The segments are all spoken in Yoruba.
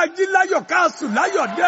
jí láyọ̀ ká sùn láyọ̀ dé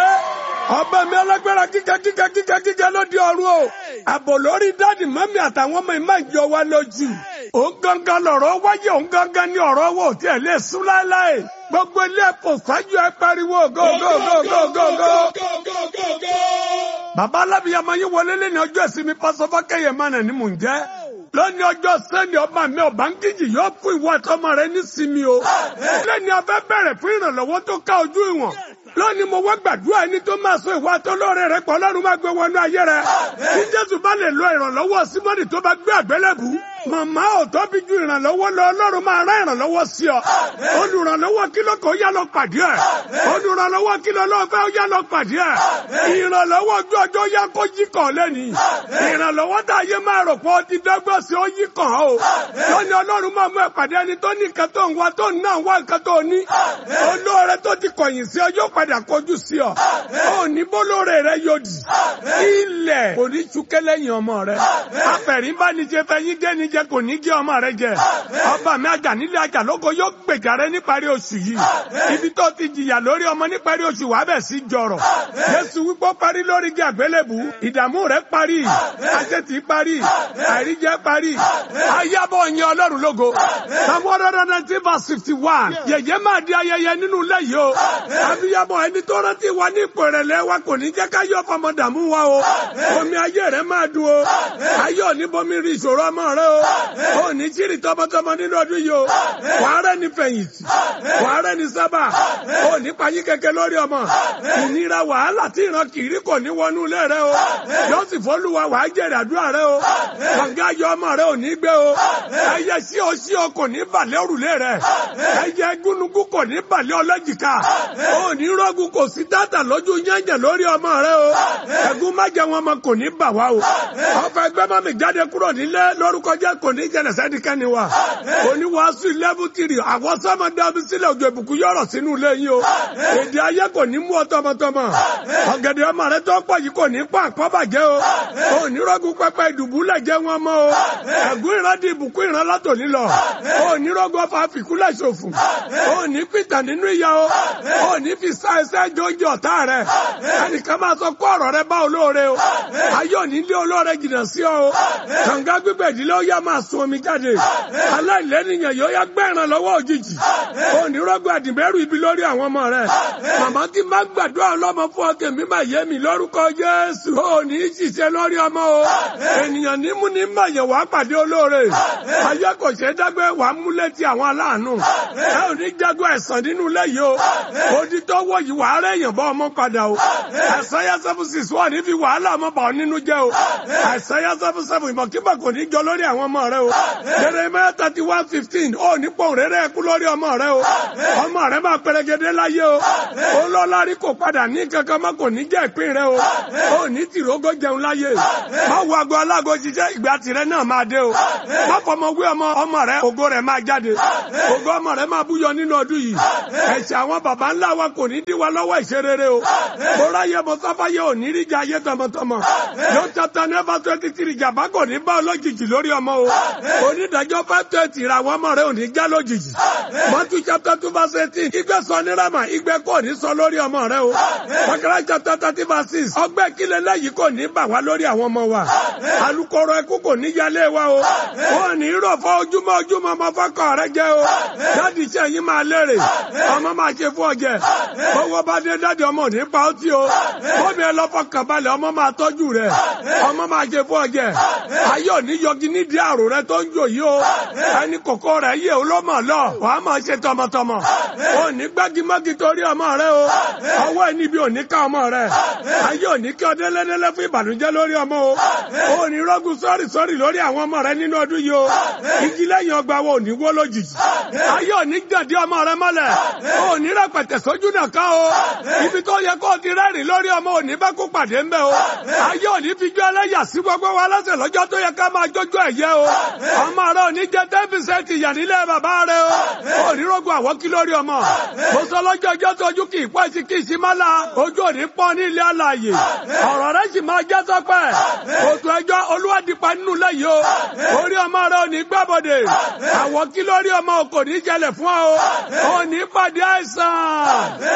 ọba mi alágbára kíkẹ́ kíkẹ́ kíkẹ́ kíkẹ́ ló di ọ̀run o àbò lórí dáàdì mọ́mí àtàwọn ọmọ ìmọ̀ ìjọ wa lójú òun gangan lọ̀rọ̀ wáyé òun gangan ní ọ̀rọ̀ wò tí ẹ̀ lè sún láéláé gbogbo ilé ẹ̀kọ́ sáájú ẹ pariwo go go go go go go. bàbá alábìyàmọ yín wọlé lẹ́ni ọjọ́ ìsinmi pásọfọ́kẹ́yẹ mọ́nà ni mò ń jẹ́ lónìí ọjọ́ sẹ́ni ọba mi ọba ń kíjì yóò fún ìwọ àtọmọ rẹ nísinmi o lẹ́ni abẹ́ bẹ̀rẹ̀ fún ìrànlọ́wọ́ tó ká ojú ìwọ̀n lónìí mo wá gbàdúrà ẹni tó máa sọ ìwà àtọlọ́rẹ rẹ pọ̀ ọlọ́run máa gbé wọnú ayé rẹ tí jésù bá lè lo ìrànlọ́wọ́ símọ́nì tó bá gbé àgbélébù màmá ò tóbi ju ìrànlọ́wọ́ lọ ọlọ́run máa rán ìrànlọ́wọ́ sí ọ olùrànlọ́wọ́ kí ló kọ́ yá lọ pàdé ẹ̀ olùrànlọ́wọ́ kí ló lọ́ọ́ fẹ́ yá lọ pàdé ẹ̀ ìrànlọ́wọ́ ojú ọjọ́ yá kó yí kàn lẹ́nìí ìrànlọ́wọ́ tá a yé máa rò pé ó ti dọ́gbọ́n sí ó yí kàn ó lónìí ọlọ́run máa mú ẹ pàdé ẹni tó ní nǹkan tó ń wá tó ń náà wá nǹkan tó ní olóore tó ti kọ̀yìn sí ọ yóò padà kọjú sí ọ ó ní bólóore rẹ yóò dì ilẹ̀ kò ní túkẹ́ lẹ́yìn ọmọ rẹ apẹ̀rín bá ní jẹ fẹ́ yín gé ní jẹ kò ní gé ọmọ rẹ jẹ ọba mi àjà nílé àjà lóko yóò gbèjà rẹ níparí oṣù yìí ibi tó ti jìyà lórí ọmọ níparí oṣù wàá bẹ̀ sí jọrọ̀ Jésù wípé ó parí lórí igi àgbélébù ìdààmú rẹ parí àṣetì parí àìríjẹ parí ayábọ̀ yẹn ọlọ́run lógo Psalm one hundred and nineteen verse fifty one yẹ̀yẹ́ máa di ayẹyẹ nínú ilé yìí o abiyamọ ẹni tó rántí wa ní ipò ìrẹ̀lẹ̀ wa kò ní jẹ́ ká yọ fọmọ dààmú wa o omi ayé rẹ máa dùn o ayé òní bomi rí ìṣòro ọmọ rẹ o ò ní jírí tọmọtọmọ nínú ọdún yìí o wàá rẹ ní fẹ̀yìntì wàá rẹ ní sábà ò ní payín kẹ̀kẹ́ lórí ọmọ ìnira wàhálà tí ìran kìírí kò ní wọnú ilé rẹ o yóò sì fọlùwà wàá jẹrẹ àdúrà rẹ o kànga ayọ̀ ọmọ rẹ ò ní gbé o ẹyẹ sí o sí o kò ní balẹ̀ òrùlé rẹ ẹyẹ gúnugún kò ní balẹ̀ ọlọ́jìká ò ní rọ́gùn kò sí tátà lójú yẹ́nyẹ̀ lórí ọmọ rẹ o ẹ̀gún má jẹ wọn ọmọ kò ní bà wá o ọfọ ẹgbẹ́ mọ́mí jáde kúrò nílé lórúkọ jẹ́ kò ní jẹ́nẹ̀ sẹ́díkẹ́ni wa oníwàásù lẹ́bù tìrì àwọn sọ́mọ dábí sílẹ̀ òjò ìbùkún yọ̀rọ̀ sínú ilé yìí o èdè ayé kò ní mú ọ tọmọtọmọ ọ̀gẹ̀dẹ̀ ọmọ rẹ tó pọ̀ yìí kò ní pọ̀ àkọ́bàjẹ́ o ò ní rọ́gùn pẹpẹ ìdùbúlẹ̀ jẹ́ wọn mọ́ o ẹ̀gún ìran di ìbùkún ìran látòní lọ ò ní rọ́gùn ọfà fìkúlẹ̀ ṣòfò ò ní pìtàn nínú ìyá o ò ní fi sá ẹsẹ́ jọjọ ọ̀tá rẹ ẹnìkan máa sọ kó ọ̀rọ̀ rẹ bá olóore o ayé òní lé olóore jìnnà sí ọ o kànga gbígbẹ̀ ìdílé ó yá máa sun omi jáde aláìlẹ́nìyàn yóò yá gbẹ́ ìrànlọ́wọ́ òjijì òní rọ́gbọ̀ àdìbẹ́rù ibi lórí àwọn ọmọ rẹ màmá tí má gbàdúrà ọlọ́mọ fún ọkẹ́ mi máa yé mi lórúkọ Jésù òní ṣiṣẹ́ lórí ọmọ o ènìyàn nímú ní mayẹ̀ wá pàdé olóore ayé kò ṣe é dágbé wàá mú létí àwọn aláàánú ẹ ò ní jágbó ẹ̀sán nínú ilé yìí o odi tó wọ̀ yìí wàá rẹ̀ yàn bọ́ ọmọ padà o àìsàyà seven six wà ní fi wàhálà ọmọ bà ọ́ nínú jẹ́ o àìsàyà seven seven ìmọ̀kímọ̀ kò ní jọ lórí àwọn ọmọ rẹ o Jeremiah thirty one fifteen ó ní pọ̀ rẹ́rẹ́ ẹkú lórí ọmọ rẹ o ọmọ rẹ máa pẹrẹgẹdẹ láyé o olólórí kò padà ní kankan má kò ní jẹ́ ìpín rẹ o ó ní tìrógó jẹun láyé má wo aago alágo ṣiṣẹ́ ìgbà tirẹ̀ náà máa dé o má fọmọ wé ọmọ ọmọ rẹ ògo rẹ máa jáde ògo ọmọ rẹ máa búyọ nínú ọdún yìí ẹ̀ṣẹ̀ àwọn baba ńlá wa kò ní dí wa lọ́wọ́ ìṣerere o bóra yẹ mọ sáfáyé ò ní ríjà ayé tọmọtọmọ yóò tata nẹ́fà twenty three jàmbá kò ní bá ọlọ́jijì lórí ọmọ o onídàájọ́ five twenty ra àwọn ọmọ rẹ ò ní já lójijì mọ́tú chapter two verse eighteen igbe sọ ní rama igbe kò ní sọ lórí ọmọ rẹ o Bákàrà chapter thirty verse six ọgbẹ́ kílẹ̀ lẹ́yìn kò ní bà wá lórí àwọn ọmọ wa alukoro ẹkú kò ní yálé wa o wọn ní rọ̀ fọ́ ojúmọ́ ojúmọ́ ọmọ fọ́kọ̀ rẹ jẹ́ o dáàdì iṣẹ́ yín máa lérè ọmọ máa ṣe fún ọjẹ́ owó bá dé dáàdì ọmọ ò ní pa ó tí o bóbi ẹ lọ fọkàn balẹ̀ ọmọ máa tọ́jú rẹ ọmọ máa ṣe fún ọjẹ́ ayé òní yọgi nídìí àrò rẹ tó ń jò yìí o ẹni kòkó rẹ yé o ló mọ̀ lọ wàá máa ṣe tọmọtọmọ ò ní gbágimọ́gi torí ọmọ rẹ o ọwọ́ ẹ níbi òní ká ọmọ rẹ ayé òní kí ọdẹ lẹ́lẹ́lẹ́ fún ìbànújẹ́ lórí ọmọ o ò ní rọ́gùn sọ́rì sọ́rì lórí àwọn ọmọ rẹ nínú ọdún yìí o igi lẹ́yìn ọgbà wo ò ní wó lójijì ayé òní gàdí ọmọ rẹ mọ́lẹ̀ ò ní rẹpẹtẹ sójú náà ká o ibi tó yẹ kó o ti rẹ́rìn lórí ọmọ òní bá kó pàdé ń bẹ o ayé òní fi jó ẹlẹ́yà sí gbogbo wa lọ́sẹ̀ lọ́jọ́ tó yẹ ká máa jójó ẹ̀yẹ o ọmọ rẹ òní jẹ ten percent ìyà nílé bàbá rẹ o òní rògbò àwọn kí lórí ọmọ mo sọ lọ́jọ́ ọjọ́ tójú kì í pọ́ sí kì í sí má la ojú òní pọ́n ní ilé alàyè ọ̀rọ̀ rẹ sì máa jẹ́ sọ́pẹ́ òtún ẹjọ́ olúwadìpa nínú lẹ́yìn o orí ọmọ rẹ òní gbàbọ̀dẹ̀ àwọn kí lórí ọmọ kò ní jẹlẹ̀ fún ọ òní pàdé àìsàn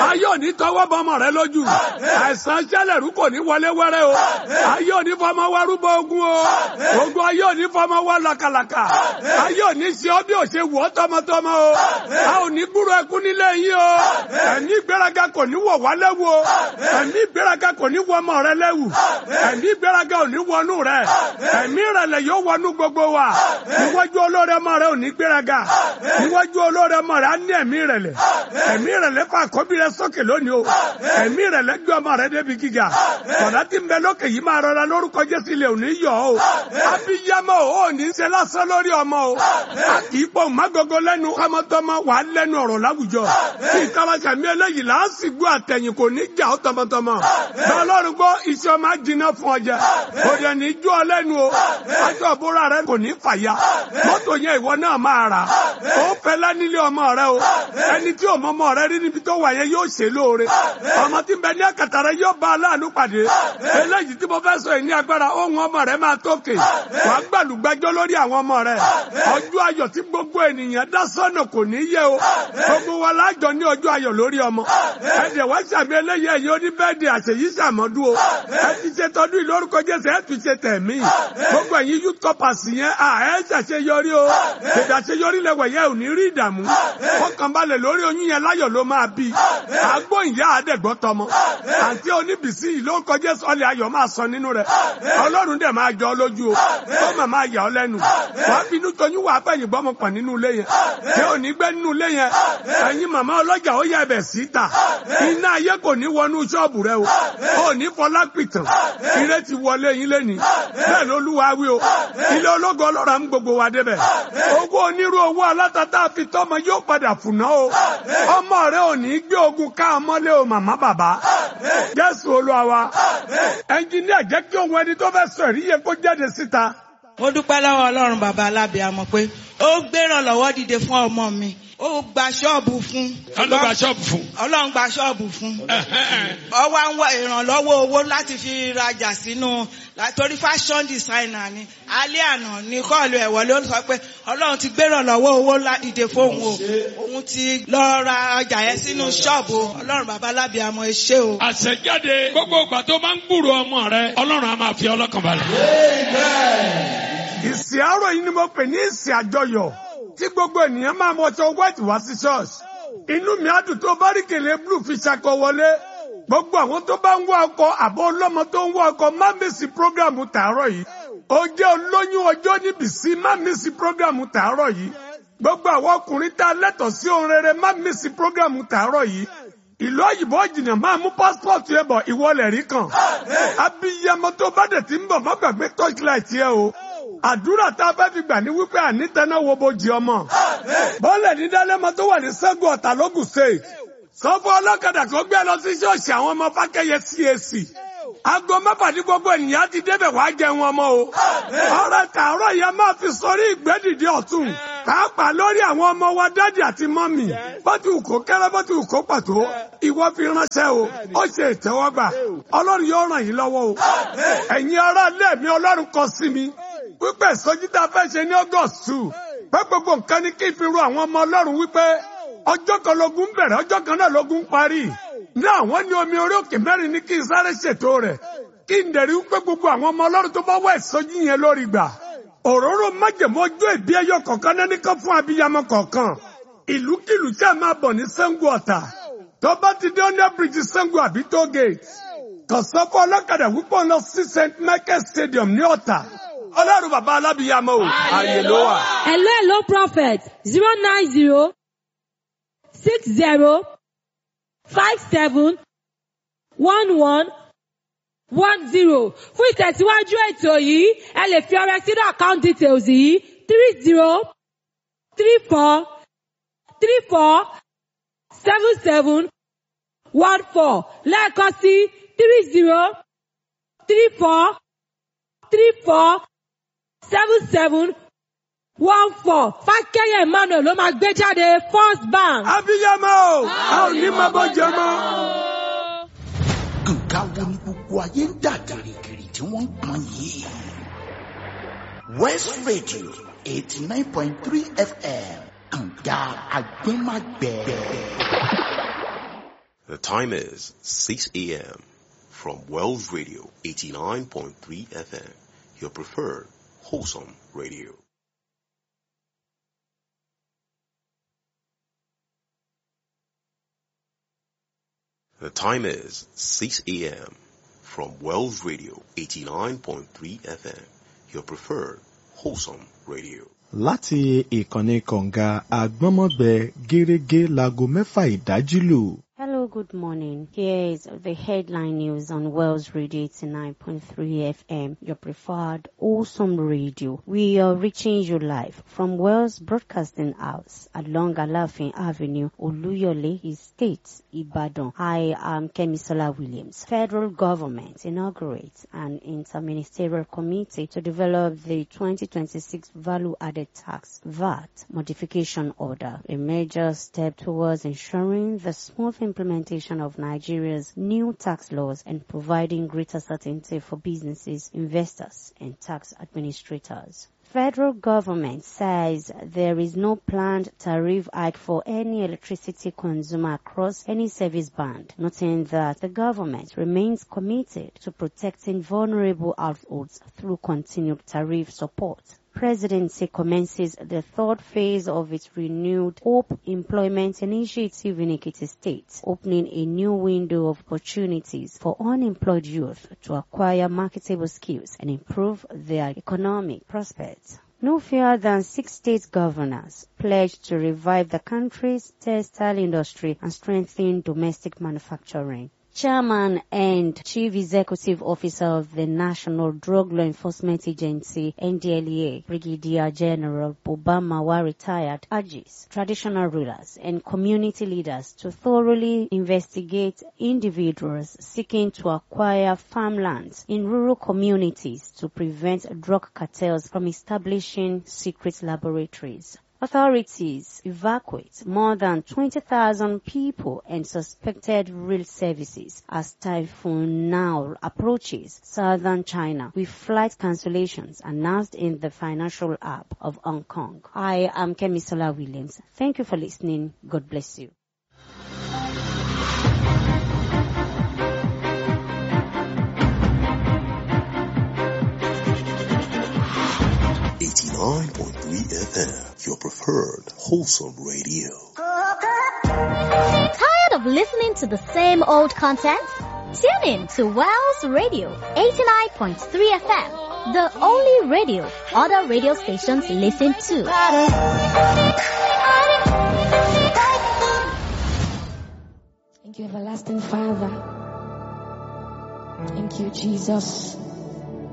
ayé òní tọwọ́ bọ ọmọ rẹ lójú àìsàn ṣẹlẹ̀rú kò ní wọlé wẹ́rẹ́ o ayé òní fọmọ wá rúbọ ogun o ogun ayé òní fọmọ wá làkàlàkà ayé òní ṣe ọ bí ò ṣe wọ́ tọmọtọmọ o a ò ní gbúrò ẹkún nílé yín o ẹ̀mí ìgbéraga kò ní wọ̀ wá lẹ́wù o ẹ̀mí ìgbéraga kò ní wọ ọmọ rẹ lẹ́wù ẹ̀mí ìgbéraga ò ní wọnú rẹ ẹ̀mí ìrẹ̀lẹ̀ yóò wọnú gbogbo wa níwájú olóore ọmọ rẹ ò ní gbéraga níwájú olóore ọmọ rẹ á ní ẹ̀mí ìrẹ̀lẹ̀ ẹ̀mí ìrẹ̀lẹ̀ fà kọ́bí rẹ sókè lónìí o ẹ̀mí ìrẹ̀lẹ̀ gbé ọmọ rẹ débi gíga kọ̀dá tí ń bẹ lókè yìí máa rọra lórúkọ Jésù ilé òní yọ o abiyamọ o ò ní ṣe lásán lórí ọmọ o a kì í pọ̀ mágogo lẹ́nu kọ́mọtọ́mọ wà á lẹ́nu ọ̀rọ̀ láwùjọ kí ìtawàṣà mi eléyìí làásìgbò àtẹ̀yìn kò ní jà ó tọmọtọmọ bá ọlọ́run gbọ́ iṣẹ́ ọmọ ajiná fún ọjà kò dẹ̀ ní jó ọ lẹ́nu o aṣọ ìbúra rẹ kò ní fàya mọ́tò yẹn ìwọ náà máa rà ó fẹ́lẹ́ nílé ọmọ rẹ o ẹni tí òmọ ọmọ rẹ rí níbi tó wà yẹn yóò ṣe lóore ọmọ tí ń bẹ ní àkàtà rẹ yóò bá aláàánú pàdé eléyìí tí mo fẹ́ sọ yìí ní agbára ohun ọmọ rẹ máa tókè wà á gbàlùgbàjọ lórí àwọn ọmọ rẹ ọjọ́ ayọ̀ tí gbogbo ènìyàn dá sọ́nà kò ní yẹ o gbogbo wa lájọ ní ọjọ́ ayọ̀ lórí ọmọ ẹ̀dẹ̀ wá sàmì eléyìí ẹ̀yin oníbẹ́ẹ̀dì àṣeyí sàmọ́dún o ẹ ti ṣe tọdún ìlórúkọ Jésù ẹ tún ṣe tẹ̀mí gbogbo ẹ̀yin youth corpers yẹn à ẹ ṣàṣeyọrí o èdè àṣeyọrí lẹwẹ̀ yẹn ò ní rí ìdààmú ọkàn balẹ̀ lórí oyún yẹn láyọ̀ ló máa bí àgbo ìyá àdẹ̀gbọ́ tọmọ àǹtí oníbìsí ìlórúkọ Jésù ọlẹ̀ ayọ̀ máa sọ nínú rẹ̀ Ọlọ́run dẹ̀ máa jọ ọ lójú o ó mà máa yà ọ lẹ́nu wàá bínú toyún wàá fẹ̀yìn gbọ́mọ pọ̀ nínú ilé yẹn tí ò ní gbé nínú ilé yẹn ẹ̀yin màmá ọlọ́jà ó yẹ ẹbẹ̀ síta iná ayé kò ní wọnú ṣọ́ọ̀bù rẹ o ò ní fọlá pìtàn ire ti wọlé yín lẹ́ni bẹ́ẹ̀ lolúwa wí o ilé ológo ọlọ́ra ń gbogbo wa débẹ̀ owó onírú owó alátàtà fi tọ́mọ yóò padà fùnà o ọmọ rẹ ò ní gbé ogun ká ọmọlé o màmá bàbá Jésù Olúwa wa ẹnjìníà jẹ́ kí ohun ẹni tó fẹ́ sọ èrí yẹ kó jáde síta. mo dúpẹ́ lọ́wọ́ ọlọ́run bàbá alábìàmọ̀ pé ó gbérànlọ́wọ́ dìde fún ọmọ mi ó gba ṣọ́ọ̀bù fún. Káló gba ṣọ́ọ̀bù fún. ọlọ́run gba ṣọ́ọ̀bù fún. ó wá ń wá ìrànlọ́wọ́ owó láti fi rajà sínú torí fashion designer ni alẹ́ àná ní kọ́ọ̀lù ẹ̀wọ̀ ló sọ pé ọlọ́run ti gbérànlọ́wọ́ owó dìde fóun o òun ti lọ ra ọjà yẹn sínú ṣọ́ọ̀bù ọlọ́run bàbá alábìàmọ̀ ẹ ṣé o. Àṣẹjáde gbogbo ìgbà tó máa ń gbúrò ọmọ rẹ Ọlọ́run á máa fi ọlọ́kàn balẹ̀. ìsìn àárọ̀ yìí ni mo pè ní ìsìn àjọyọ̀ tí gbogbo ènìyàn máa mọ ọjọ́ white wá sí church inú mi á dùn tó bá rí kèlè blue fi ṣakọ wọlé gbogbo àwọn tó bá ń wá ọkọ àbọ̀ ọlọ́mọ tó ń wá ọkọ má mísì prógrámù tàárọ̀ yìí ó jẹ́ olóyún ọjọ́ níbi sí má mísì prógrámù tàárọ̀ yìí gbogbo àwọn ọkùnrin tá a lẹ́tọ̀ọ́ sí ohun rere má mísì prógrámù tàárọ̀ yìí ìlú òyìnbó jìnnà máa mú pásítọ̀tù ẹ̀ bọ̀ ìwọlẹ̀ rí kan abiyamọ tó bá dẹ̀ ti ń bọ̀ má gbàgbé torchlight yẹ o àdúrà tá a fẹ́ fi gbà ní wípé ànítẹ́ná wo bojì ọmọ bọ́ọ̀lẹ̀ ní dálẹ́mọ tó wà ní sẹ́gun ọ̀tà lógùn state sọ́fọ́ ọlọ́kadà kó gbé lọ sí ṣọ́ọ̀ṣì àwọn ọmọ fákẹ́yẹ CAC aago mẹ́fà ní gbogbo ènìyàn ti débẹ̀ wá jẹun ọmọ o ọ̀rẹ́ tààrọ̀ yẹn máa fi sórí ìgbẹ́dìde ọ̀tún pàápàá lórí àwọn ọmọ wa dádì àti mọ́mì bọ́tù kó kẹ́rẹ́ bọ́tù kó pàtó ìwọ fi ránṣẹ́ o ó ṣe ìtẹ́wọ́gbà ọlọ́run yóò ràn yín lọ́wọ́ o ẹ̀yin ará ilé mi ọlọ́run kọ sí mi wípé ìsọjí tá a fẹ́ ṣe ní august two pé gbogbo nǹkan ní kí n fi ru àwọn ọmọ ọlọ́run wípé ọjọ́ kan lógun bẹ̀rẹ̀ ọjọ́ kan náà lógun parí ní àwọn ní omi orí òkè mẹ́rin ní kí n sáré ṣètò rẹ̀ kí n dẹ̀rí wípé gbogbo àwọn ọmọ ọlọ́run tó bá wá ìsọjí yẹn lórí gbà òróró májèmó ojú ìbí ẹyọ kọ̀ọ̀kan náà nìkan fún abiyamọ kọ̀ọ̀kan ìlúkìlú tí a máa bọ̀ ní Ṣàngó Ọ̀tà tó bá ti dé ọ́nà bíríjì Ṣàngó àbí tó gate kàn sọ fún ọlọ́kadà wípé ọ̀nà sí St Michael Stadium ní Ọ̀tà ọlọ́run bàbá alábìyamọ o ààyè ló wà. Hello, hello, prophet. Zero nine zero six zero five seven one one one zero. Fún ìtẹ̀síwájú ètò yìí, ẹ lè fi ọrẹ sínú account details yìí three zero three four three four seven seven one four lẹ́ẹ̀kan sí three zero three four three four seven seven one four fákẹ́yẹ̀ emmanuel ló máa gbé jáde first bank. abiyamọ o a ò ní máa bọ́ jẹ mọ́. nǹkan wo ni gbogbo ayé ń dà gìrìgìrì tí wọ́n ń pọn yìí. west radio eighty nine point three fm kànga agbẹ́magbẹ́. The time is 6 a.m. from Wells Radio 89.3 FM, your preferred wholesome radio. The time is 6 a.m. from Wells Radio 89.3 FM, your preferred wholesome radio. láti ìkànnì kọ̀ǹga àgbọ́nmọ́gbẹ gẹ́rẹ́gẹ́ láago mẹ́fà ìdájí lù. Hello, good morning. Here is the headline news on Wells Radio 89.3 FM, your preferred awesome radio. We are reaching you live from Wells Broadcasting House along Alafin Avenue, Oluyole Estate, Ibadan. I am Kemisola Williams. Federal government inaugurates an interministerial committee to develop the 2026 value added tax VAT modification order, a major step towards ensuring the smooth implementation of Nigeria's new tax laws and providing greater certainty for businesses, investors, and tax administrators. Federal government says there is no planned tariff hike for any electricity consumer across any service band, noting that the government remains committed to protecting vulnerable households through continued tariff support presidency commences the third phase of its renewed Hope Employment Initiative in Ekiti State, opening a new window of opportunities for unemployed youth to acquire marketable skills and improve their economic prospects. No fewer than six state governors pledged to revive the country's textile industry and strengthen domestic manufacturing. Chairman and Chief Executive Officer of the National Drug Law Enforcement Agency, NDLEA, Brigadier General Bobamawa retired, urges traditional rulers and community leaders to thoroughly investigate individuals seeking to acquire farmlands in rural communities to prevent drug cartels from establishing secret laboratories. Authorities evacuate more than 20,000 people and suspected rail services as Typhoon now approaches southern China with flight cancellations announced in the financial app of Hong Kong. I am Kemisola Williams. Thank you for listening. God bless you. Eighty-nine point three FM, your preferred wholesome radio. Tired of listening to the same old content? Tune in to Wells Radio 89.3 FM, the only radio other radio stations listen to. Thank you, everlasting Father. Thank you, Jesus.